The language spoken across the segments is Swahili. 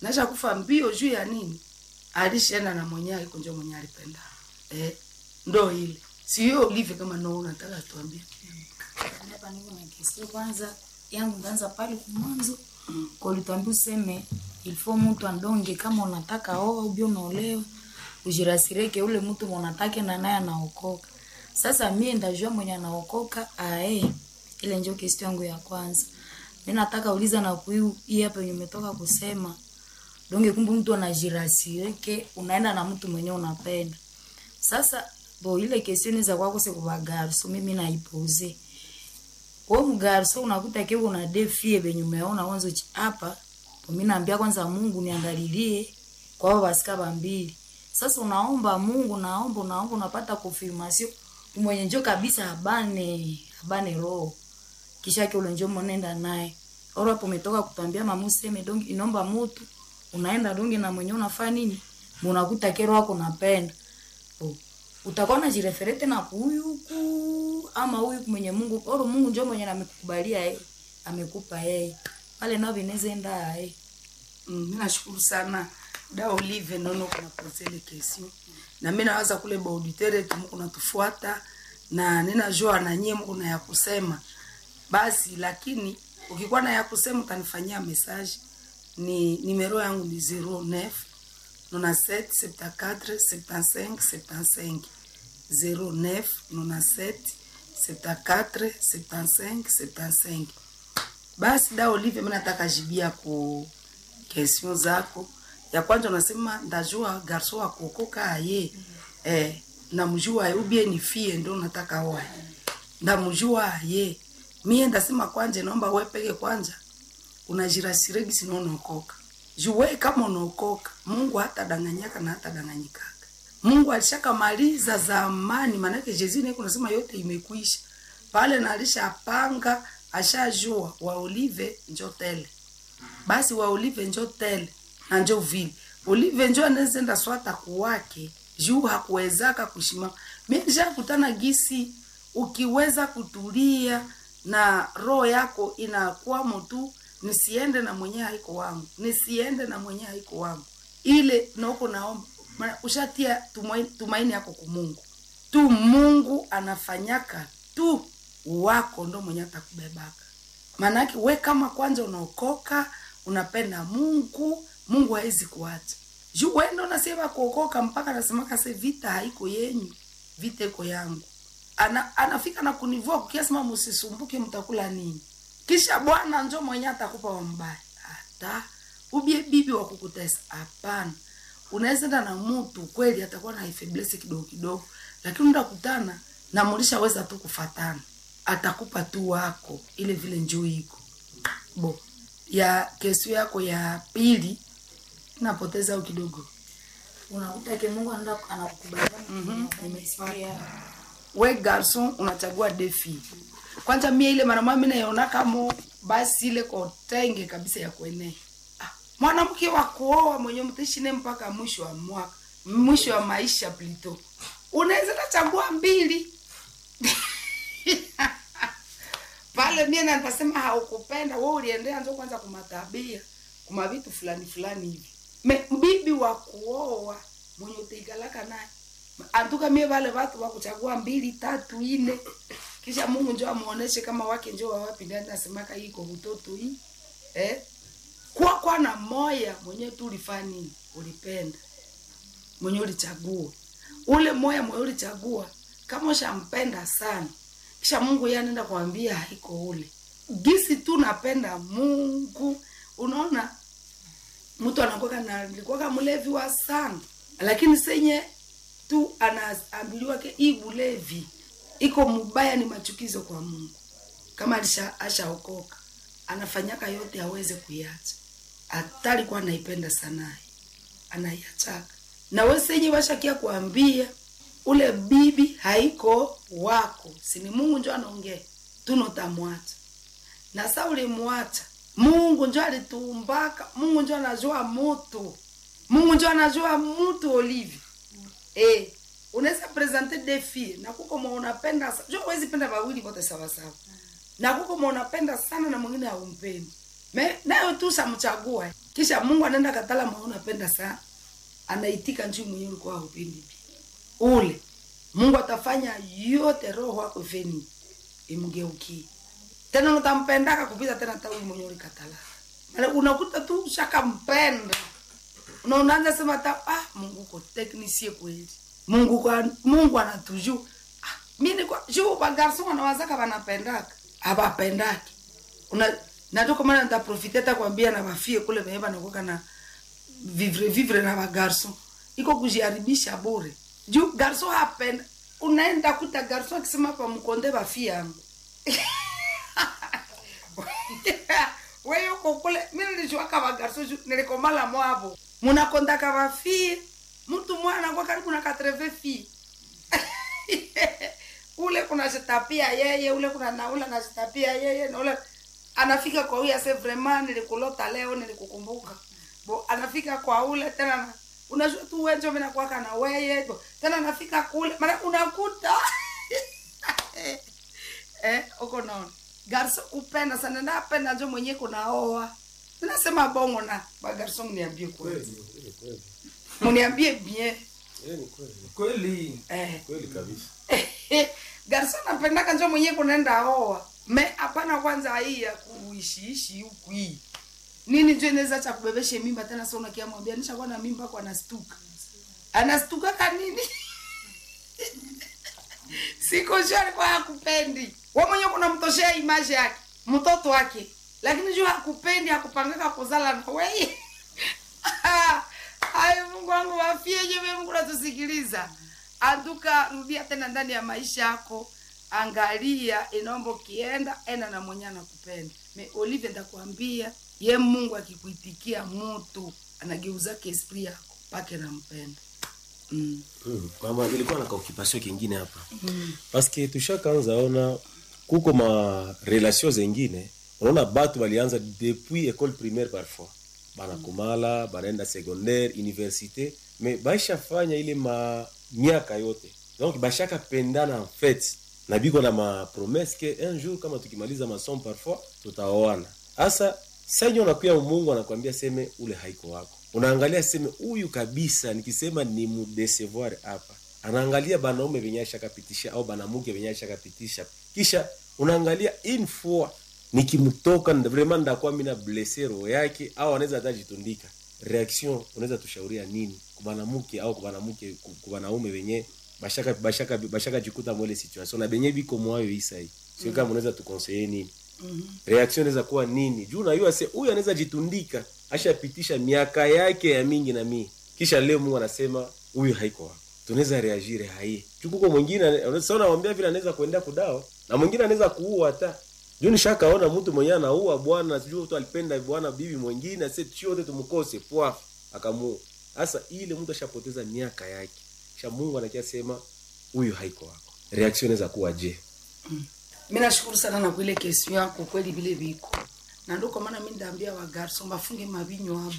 nasha kufa mbio juu ya nini alishaenda na mwenyewe iko njo mwenyewe alipenda eh, ndo ile siyo ulive kama no unataka tuambie hapa niko na kesi kwanza yangu nganza pale kumwanzo kwa ulituambia useme ilifo mtu andonge kama unataka oa ubi unaolewa ujirasireke ule mtu mwanatake na naye anaokoka sasa mie ndajua mwenye anaokoka ae ile njo kesi yangu ya kwanza mi nataka uliza na kuiu hii hapa yenye umetoka kusema donge kumbe mtu anajirasireke unaenda na mtu mwenye unapenda sasa bo ile kesioni za kwako sikubagaruso mimi naipuze we mgarso unakuta ke una defie benye umeona wanzo chi- hapa mimi naambia kwanza Mungu niangalilie kwa hao basika bambili sasa unaomba Mungu naomba unaomba unapata confirmation mwenye njo kabisa abane abane roho kisha ke ule njo mnenda naye oro hapo umetoka kutambia mamu seme dongi inomba mutu unaenda dongi na mwenye unafanya nini unakuta kero wako napenda oh utakuwa unajireferete na huyu huku ama huyu mwenye Mungu oro Mungu ndio mwenye amekukubalia yeye amekupa yeye pale nao vinaweza enda yeye Mm, mi nashukuru sana da Olive nono kuna posele kesi na mi nawaza kule bauditere tumu kunatufuata na ninajua na nyie mko na ya kusema basi, lakini ukikuwa na ya kusema utanifanyia message. Ni nimero yangu ni 09 97 74 75 75 09 97 74 75 75 basi da Olive, mimi nataka jibia ku question zako. Ya kwanza unasema ndajua garso wa kuokoka aye eh, namjua aye ubie ni fie ndo nataka oe ndamjua aye mie ndasema kwanje naomba we peke kwanja unajirasiregi sino unaokoka juwe kama unaokoka Mungu hata danganyaka na hata danganyikaka Mungu alishakamaliza zamani, maanake jezini kunasema yote imekwisha pale, na alishapanga ashajua wa Olive njo tele basi wa Olive njo tele na njo vile Olive njo anezenda swata kuwake juu hakuwezaka kushimama. Mimi nishakutana gisi, ukiweza kutulia na roho yako inakwamo tu, nisiende na mwenye haiko wangu, nisiende na mwenye haiko wangu, ile noko naomba maana ushatia tumaini, tumaini yako ku Mungu tu. Mungu anafanyaka tu wako ndo mwenye atakubebaka Maanake we kama kwanza unaokoka unapenda Mungu, Mungu hawezi kuacha juu we ndo nasema kuokoka mpaka nasemaka se vita haiko yenyu, vita iko yangu. Ana, anafika na kunivua kukiasema msisumbuke mtakula nini, kisha Bwana njo mwenye atakupa wa mbaya. Hata ubie bibi wa kukutesa hapana. Unaweza enda na mtu kweli atakuwa na ifeblesi kidogo kidogo, lakini ndakutana na mulishaweza tu kufatana atakupa tu wako ile vile njoo iko bo ya kesi yako ya pili napoteza au kidogo unakuta ke Mungu anaenda anakukubalia Mhm. nimesikia we garson unachagua defi kwanza mie ile mara mami naiona kama basi ile kotenge kabisa ya kuenea ah, mwanamke wa kuoa mwenye mtishine mpaka mwisho wa mwaka mwisho wa maisha plito unaweza tachagua mbili pale mie na nitasema haukupenda wewe uliendea njo kwanza kumatabia kuma vitu fulani fulani hivi me bibi wa kuoa mwenye utaikalaka naye antuka mie vale watu wa kuchagua mbili tatu ine kisha Mungu njo amuoneshe kama wake njo wa wapi ndani nasemaka iko utoto hii eh kwa kwa na moya mwenye tu ulifanya nini ulipenda mwenye ulichagua ule moya mwenye ulichagua kama ushampenda sana kisha Mungu yeye anaenda kuambia haiko ule gisi tu napenda Mungu unaona mtu anakuwa na alikuwa mlevi wa sana lakini senye tu anaambiliwa ke hii ulevi iko mubaya ni machukizo kwa Mungu kama alisha ashaokoka anafanyaka yote aweze kuiacha hata alikuwa anaipenda sana anaiachaka na wewe senye washakia kuambia ule bibi haiko wako sini Mungu njo anaongea tunotamwacha na sa ulimwacha Mungu njo alitumbaka Mungu njo anajua mutu Mungu njo anajua mutu Olivi eh unaweza presenter defi na kuko mwa unapenda sa- jo huwezi penda wawili wote sawa sawa na kuko mwa unapenda sana na mwingine haumpendi me nayo tu samchagua kisha mungu anaenda katala mwenye unapenda sana anaitika njuu mwenye ulikuwa haupendi ule mungu atafanya yote roho wako feni imgeukie tena utampendaka kupita tena hata huyu mwenye ulikatala Maana unakuta tu shakampenda na unaanza sema ta ah, mungu uko teknisie kweli mungu kwa, mungu anatuju ah, mimi kwa juu bagarson wanawazaka wanapendaka abapendaki una natoka maana nitaprofite hata kwambia na bafie kule venye banakuwa na vivre vivre na bagarson iko kujiharibisha bure juu garson hapenda unaenda kuta garson akisema pa mkonde bafie yangu wewe uko kule mimi nilichowaka bagarso nilikomala mwavo munakondaka bafie mtu mwana anakuwa karibu na katreve fi ule kuna jitapia yeye ule kuna na ule anajitapia yeye na ule anafika kwa huyu ase vraiment nilikulota leo nilikukumbuka bo anafika kwa ule tena na- unajua tu wenjo mimi nakuwaka na weye bo tena anafika kule maana unakuta eh uko naona garso kupenda sana napenda njo mwenye kunaoa nasema bongo na bagarso mniambie kweli mniambie bien kweli eh kweli kabisa garso napendaka njo mwenye kunaenda oa me hapana kwanza hii ya kuishiishi huku hii nini njo inaweza cha kubebeshe mimba tena sa unakiamwambia nishakuwa na mimba kwa anastuka anastukaka nini siko sure alikuwa hakupendi we mwenyewe kunamtoshea image yake mtoto wake lakini juu hakupendi hakupangaka kuzala na weye ay mungu wangu wafie jewe mungu natusikiliza anduka rudia tena ndani ya maisha yako angalia inaomba ukienda enda na mwenye anakupenda me olive ndakwambia ye mungu akikuitikia mutu anageuzake esprit yako pake nampenda mm. Mm, mama nilikuwa na kaokipasio kingine hapa paske tushakaanza ona kuko ma relation zengine unaona batu balianza depuis école primaire parfois banakomala banaenda secondaire université mais baishafanya ile ma miaka yote donc bashaka pendana en fait na biko na ma promesse ke un jour kama tukimaliza masomo parfois tutaoana hasa sanyo nakuya mungu anakwambia seme ule haiko wako unaangalia seme huyu kabisa nikisema ni mudecevoir hapa anaangalia banaume venye ashakapitisha au banamuke venye ashakapitisha kisha unaangalia une fois nikimtoka nda- vraiment ndakuwa mina blesse roho yake au anaweza hata jitundika reaction unaweza tushauria nini kubanamuke au kubanamuke ku- kubanaume venye bashaka bashaka bashaka jikuta mwele situation na benye biko mwayo isai sio kama unaweza tukonseye nini reaction inaweza kuwa nini juu najua se huyu anaweza jitundika ashapitisha miaka yake ya mingi na mii kisha leo mungu anasema huyu haiko wako tunaweza reagire hai chukuko mwingine sasa unamwambia vile anaweza kuendea kudao na mwingine anaweza kuua hata juu nishakaona mtu mwenyewe anaua bwana sijui mtu alipenda bwana bibi mwingine ase chote tumkose pwa akamuua sasa ile mtu ashapoteza miaka yake kisha mungu anakia sema huyu haiko wako reaction inaweza kuwa je mi nashukuru sana na kuile kesi yako kweli vile viko na ndo kwa maana mi ndaambia wa garson bafunge mavinyo abo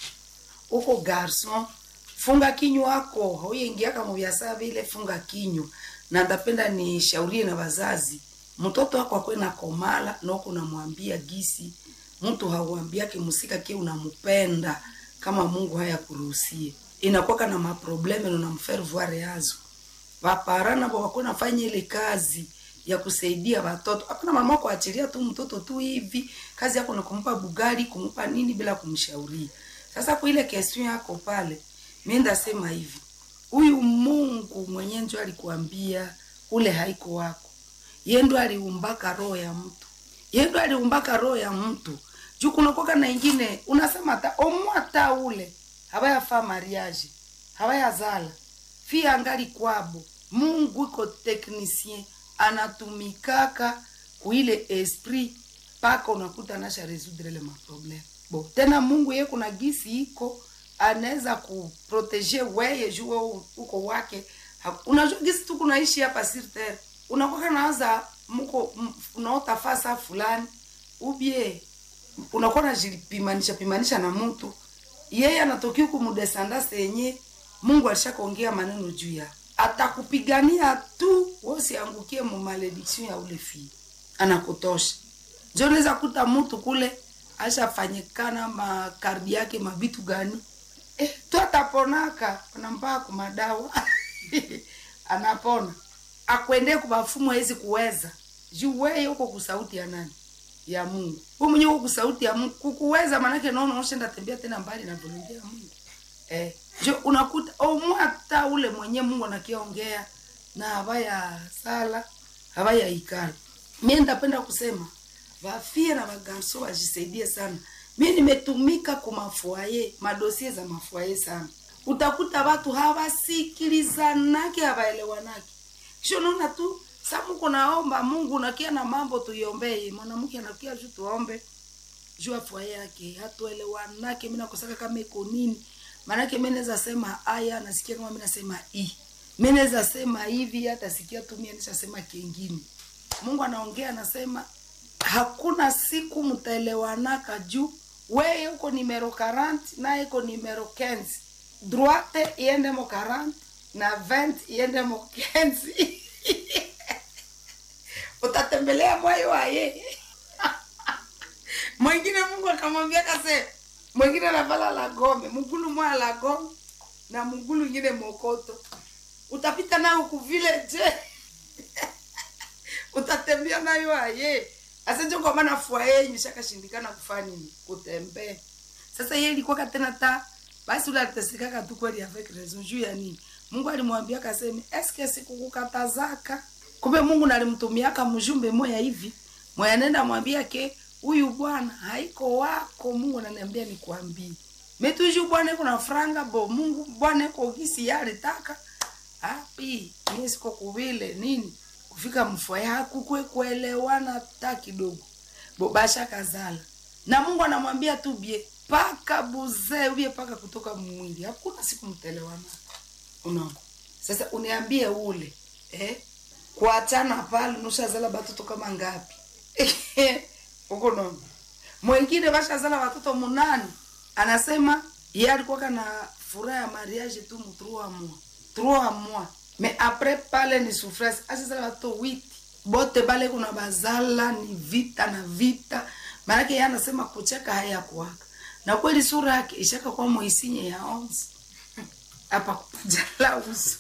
uko garson funga kinywa wako hauyengiaka muvyasa vile funga kinywa na ndapenda nishaurie na wazazi mtoto wako akwe na komala noko namwambia gisi mtu hauambiake musika ke unampenda kama mungu haya kuruhusie inakwaka na maprobleme nonamfaire voir yazo vapara navo wako nafanya ile kazi ya kusaidia watoto hakuna mama kuachilia tu mtoto tu hivi kazi yako ni kumpa bugari kumpa nini bila kumshauria sasa kwa ile kesi yako pale mi ndasema hivi huyu mungu mwenye njo alikuambia ule haiko wako ye ndo aliumbaka roho ya mtu ye ndo aliumbaka roho ya mtu juu kunakoka na ingine unasema ta omwata ule hawayafaa mariage hawayazala fi angali kwabo mungu iko technicien anatumikaka kuile esprit mpaka unakuta anasha resoudre le maprobleme bo tena mungu ye kuna gisi iko anaweza kuprotege weye juu wewe uko wake Ha- unajua gisi tu kunaishi hapa sur terre unakwaka nawaza mko m- unaota fasa fulani ubie unakuwa najipimanisha pimanisha na mtu yeye anatokea huku mudesandase yenye mungu alishakaongea maneno juu ya atakupigania tu wosiangukie mu malediction ya ule fii anakutosha njo unaweza kuta mtu kule ashafanyikana makardi yake mabitu gani eh, tu ataponaka anampaa kumadawa anapona akwendee kubafumu hawezi kuweza juu weye uko kusauti ya nani ya mungu hu mwenye uko kusauti ya mungu kukuweza manake naona ushenda tembea tena mbali na volontia ya mungu eh, jo unakuta omwata ule mwenye mungu anakiongea na habaya sala habaya ikala mie ndapenda kusema vafie na vagarso wajisaidie sana mi nimetumika kumafuaye madosie za mafuaye sana utakuta watu hawasikilizanake hawaelewanake kisho naona tu samuko naomba mungu nakia na mambo tuiombee mwanamke anakia ju tuombe juu afua yake hatuelewanake mi nakosaka kama iko nini maanake mi naweza sema aya nasikia kama mi nasema i mi naweza sema hivi hata sikia tu mi nishasema kingine mungu anaongea anasema hakuna siku mtaelewanaka juu weye uko nimero 40 naye iko nimero 15 droite iende mo 40 na 20 iende mo 15 utatembelea moyo wa yeye mwingine mungu akamwambia kase mwingine anavala la gome mgulu moya la gome na mgulu ingine mokoto utapita nayo kuvile je utatembea nayo aye asenje kwa maana fua yenyu shakashindikana kufanya nini kutembea sasa yeye ilikuwa tena ta basi ule alitesekaka tu kweli avec raison juu ya nini mungu alimwambia kaseme eske sikukukatazaka kumbe mungu nalimtumiaka mjumbe moya hivi moya nenda mwambia ke huyu bwana haiko wako mungu ananiambia nikwambie metuju bwana iko na franga bo mungu bwana iko gisi yalitaka api mimi siko kuvile nini kufika mfwaye hakukwe kuelewana hata kidogo bobasha kazala na mungu anamwambia tu bie paka buzee ubie paka kutoka mwili hakuna siku mtelewana unaona sasa uniambie ule eh? kuachana pale nushazala batoto kama ngapi huko nono mwengine bashazala watoto munani anasema ye alikuwaka na furaha ya mariage tu mu trois mois trois mois mais après pale ni souffrance ashazala watoto witi bote bale kuna bazala ni vita na vita maanake ye anasema kucheka hayakuwaka na kweli sura yake ishaka kwa moisinye ya onze apa kupajala uso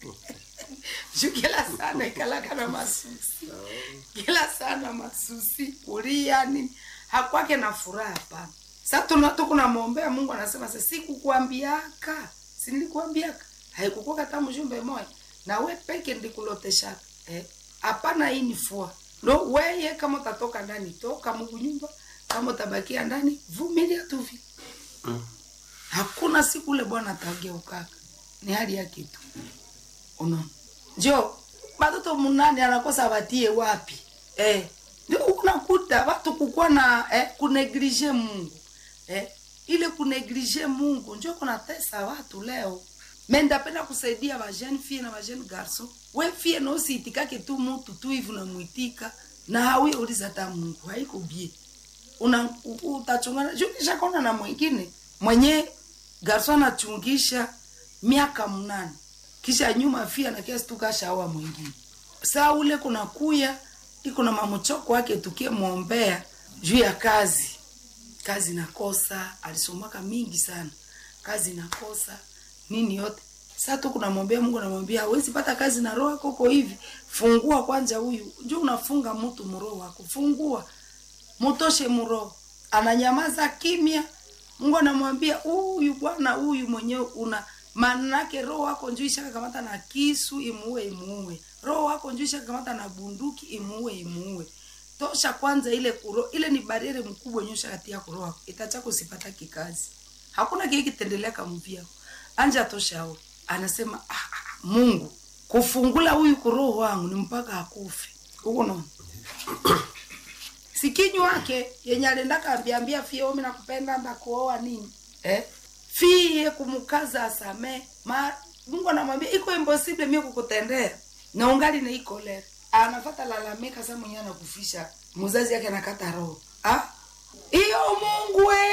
juu kila sana ikalaka na masusi kila sana masusi kulia nini hakwake na furaha hapana sa tukunamwombea mungu anasema sa sikukuambiaka sinilikuambiaka haikukuwa kata mjumbe moya na we peke ndikuloteshaka hapana eh, hii ni fua no weye kama utatoka ndani toka mungu nyumba kama utabakia ndani vumilia tu vi mm. hakuna siku ule bwana atageukaka ni hali yake tu unaona njo batoto munane anakosa batie wapi eh, ndio unakuta watu kukuwa na eh, kuneglige mungu eh, ile kuneglige mungu njo kunatesa watu leo me ndapenda kusaidia bajene fie na bajene garso we fie nosiitikake tu mutu tu hivi unamwitika na hawi uliza ta mungu haiko bie una utachungana juu nishakona na mwingine mwenye garso anachungisha miaka mnane kisha nyuma fia na kiasi tukashaoa mwingine saa ule kuna kuya iko na mamuchoko wake tukie mwombea juu ya kazi kazi nakosa alisomaka mingi sana kazi nakosa nini yote saa tu kunamwambia mungu namwambia hawezi pata kazi na roho yako uko hivi fungua kwanza huyu juu unafunga mtu mroho wako fungua mutoshe mroho ananyamaza kimya mungu anamwambia huyu bwana huyu mwenyewe una manake roho wako njuu ishakakamata na kisu imuue imuue roho wako njuu ishakakamata na bunduki imuue imuue tosha kwanza ile kuro ile ni bariere mkubwa yenye ushakatia kuroho wako itachako usipata kikazi hakuna kile kitendelea kamuvia anja toshao anasema ah, ah, mungu kufungula huyu kuroho wangu ni mpaka akufe huko naona sikinyu wake yenye aliendaka ambiambia fie omi nakupenda ndakuoa nini eh? fie kumukaza asame ma mungu anamwambia iko impossible mie kukutendea na ungali na iko leo anafata lalamika sa mwenyewe anakufisha mzazi yake anakata roho ah hiyo mungu we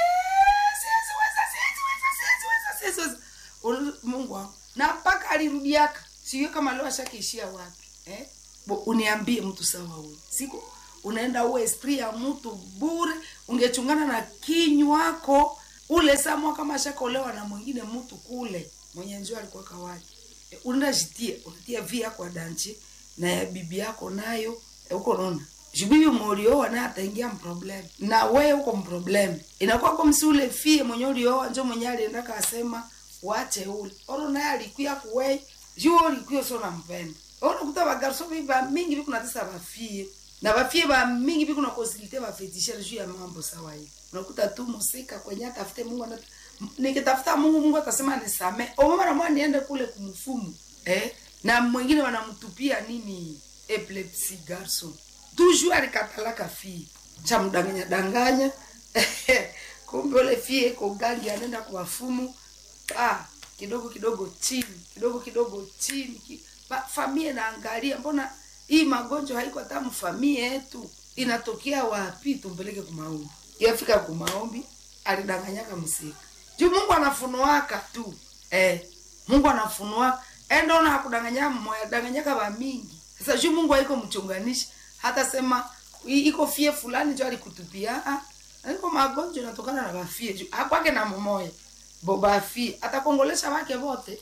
siwezi siwezi siwezi siwezi Ulu- mungu wangu na mpaka alirudiaka sijui kama leo ashakiishia wapi eh? Bo, uniambie mtu sawa huyu siku unaenda uwe esprit ya mtu bure ungechungana na kinywako ule samwa kama shakolewa na mwingine mtu kule mwenye njoo alikuwa kawaji e, unaenda jitia unatia vi yako ya danchi na ya bibi yako nayo e, uko naona jibibi molioa naye ataingia mproblem na wewe uko mproblem inakuwa kwa msi ule fie mwenye ulioa njo mwenye alienda kasema wache ule oro naye alikuya kuwei juo ulikuya sio nampenda unakuta bagarso biba mingi biku natesa bafie na bafie ba mingi biku na konsilite bafetishere juu ya mambo sawa hivi unakuta tu musika kwenye atafute Mungu anata nikitafuta Mungu Mungu atasema nisame omama na mwana niende kule kumfumu eh na mwingine wanamtupia nini epilepsy garson toujours alikatalaka fie cha mdanganya danganya kumbe ule fie ko gangi anaenda kwa wafumu ah kidogo kidogo chini kidogo kidogo chini ki, ba, famie naangalia mbona hii magonjwa haiko hata mfamie yetu inatokea wapi tumpeleke kumaombi yafika kumaombi alidanganyaka msika juu mungu anafunuaka tu eh, mungu anafunua endaona hakudanganya mmoya danganyaka ba mingi sasa juu mungu haiko mchunganishi hata sema "I- iko fie fulani jo alikutupia ah, aliko magonjwa inatokana na bafie juu hakwake na mmoya bo bafie atakongolesha wake wote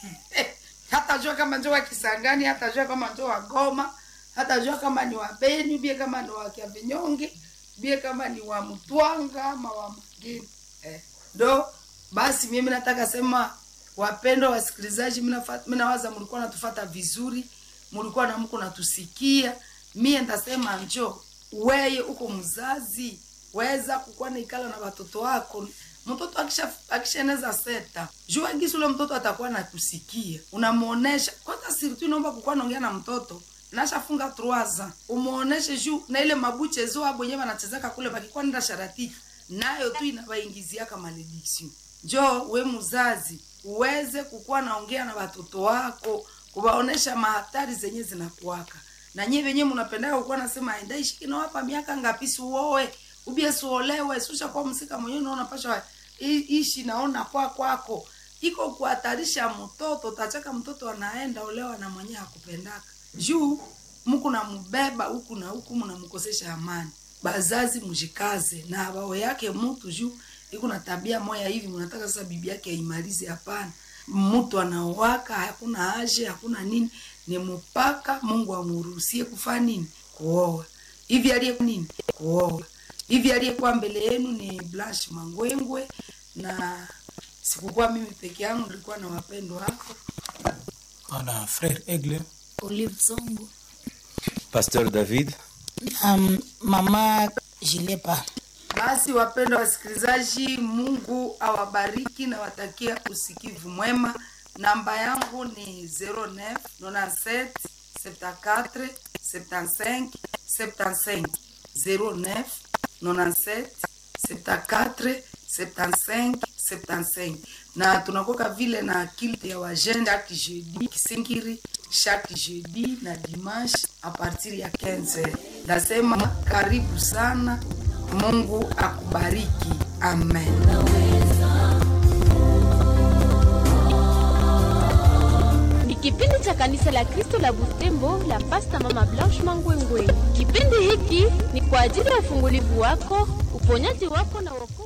hatajua kama njo wa Kisangani, hatajua kama njo wa Goma, hatajua kama ni wa Beni, bie kama ni wa Kiavinyonge, bie kama ni wa Mtwanga ama wa Mageni eh. Ndo basi mimi nataka sema wapendwa wasikilizaji, mimi nafa- mimi nawaza mlikuwa natufata vizuri, mlikuwa na mko natusikia. Mie ndasema njo weye uko mzazi, weza kukuwa naikala na watoto wako mtoto akisha akishaeneza seta jua gisi ule mtoto atakuwa nakusikia unamuonesha kwanza sirtu naomba kukuwa naongea na mtoto nashafunga truaza umuoneshe juu na ile mabuche zo abo yenyewe wanachezeka kule bakikuwa nenda sharatika nayo tu inabaingiziaka malediction njo we mzazi uweze kukuwa naongea na watoto wako kuwaonesha mahatari zenye zinakuwaka na nyie wenyewe mnapendaka kukuwa nasema endaishi kinawapa miaka ngapi siuoe ubie suolewe susha kwa msika mwenyewe unaona pasha i- ishi naona kwa kwako iko kuhatarisha mtoto tachaka mtoto anaenda olewa na mwenyewe hakupendaka juu mku namubeba huku na huku mnamkosesha amani bazazi mjikaze na bao yake mtu juu iko na tabia moya hivi mnataka sasa bibi yake aimalize hapana mtu anaowaka hakuna haje hakuna nini ni mpaka mungu amuruhusie kufanya nini kuoa hivi aliye nini kuoa hivi aliyekuwa mbele yenu ni Blanche Mangwengwe, na sikukuwa mimi peke yangu, nilikuwa na wapendwa wako. ana frère Aigle Olive Zongo. Pasteur David Um, mama Jilepa. Basi wapendwa wasikilizaji, Mungu awabariki na watakia usikivu mwema. Namba yangu ni 09 97 74 75 75 09 97 74 75 75 na tunakoka vile na kilte ya wajene chaque jeudi kisingiri chaque jeudi na dimanche a partir ya 15 nasema karibu sana mungu akubariki amen ni kipindi cha kanisa la kristo la butembo la pasta mama blanche mangwengwe kipindi hiki ni kwa ajili ya ufungulivu wako uponyaji wako na wokovu